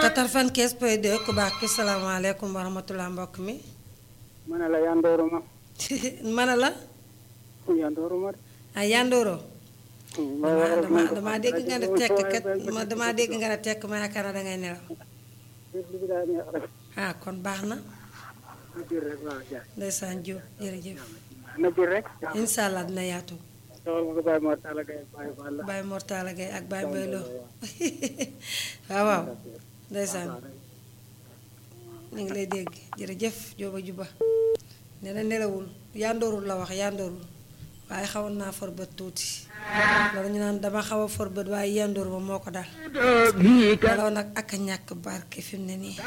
95 point 2 ku baax ki salaamaaleykum wa rahmatulah mbokk mi. ma ne la yandooro ma. ma ne la. yandooro ma de. ah yandooro. ma damaa damaa damaa dégg nga ne tekk kat ma damaa dégg nga ne tekk ma yaakaar na dangay nelaw. li daa neex rek. ah kon baax na. na biir rek waaw ja. ndeysaan Diop jërëjëf. na biir rek. incha allah dina yaatu. soxal ma ko Baye Mor Talla Gaye Baye Fall la. Baye Mortala Gaye ak Baye Mbaye Lo waaw waaw ndeysaan ñu ngi lay dégg jërëjëf Jóoba Juba ne na nelawul yandoorul la wax yandoorul waaye xawoon naa for bët tuuti loolu ñu naan dama xaw a for bët waaye yandoor ba moo ko dal nelaw nag ak a ñàkk barke fi mu ne nii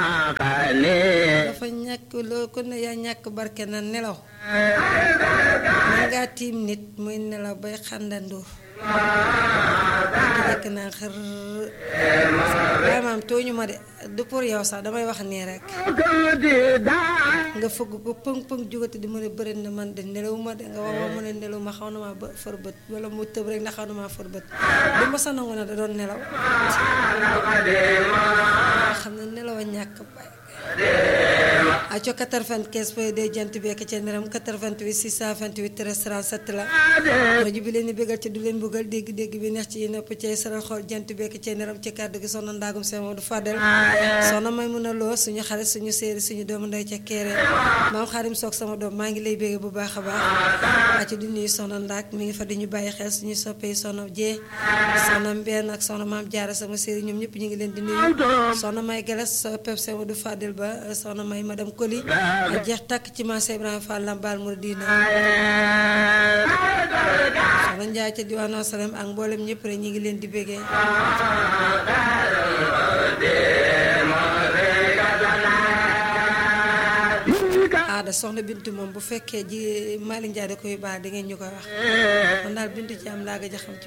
dafa ñàkk loo ko ne yaa ñàkk barke na nelaw man ngaa tiim nit muy nelaw bay xàndandoor nekk naa xër waaye maam tooñu ma de du pour yow sax damay wax nii rek nga fëgg ko pëng pëng jógati di ma ne bëri na man de nelaw ma de nga wax ma mu ne nelaw ma xaw na maa ba fër bët wala mu tëb rek ndax xaw na maa fër bët du ma sa nangu ne da doon nelaw xam ne nelaw a ñàkk bay aco 95 point 2 jant bi ak ca neram 88 628 13 37 la rajo bi leen di bégal ci du leen bëggal dégg-dégg bi neex ci yi nopp ci saral xool jant bi ak ca neram ci kàddu gi soxna ndaagum seen Modou Fadel soxna may mun a loo suñu xarit suñu séeri suñu doomu ndey ca keere maam xaarim soog sama doom maa ngi lay bégge bu baax a baax aco di nuyu soxna ndaag mi ngi fa di ñu bàyyi xel suñu soppee soxna jee soxna mbenn ak soxna maam jaara sama séeri ñoom ñëpp ñu ngi leen di nuyu soxna may galas pep seen Modou Fadel ba soxna may madame Koli a jeex takk ci marché Ibrahima Fall Lambaal Mouridina soxna Njaay ca diwaanu Asalem ak mboolem ñëpp rek ñi ngi leen di béggee aada soxna bintu moom bu fekkee ji Mali Njaay da koy baax da ngeen ñu koy wax man daal bintu ci am laa gëj a xam ci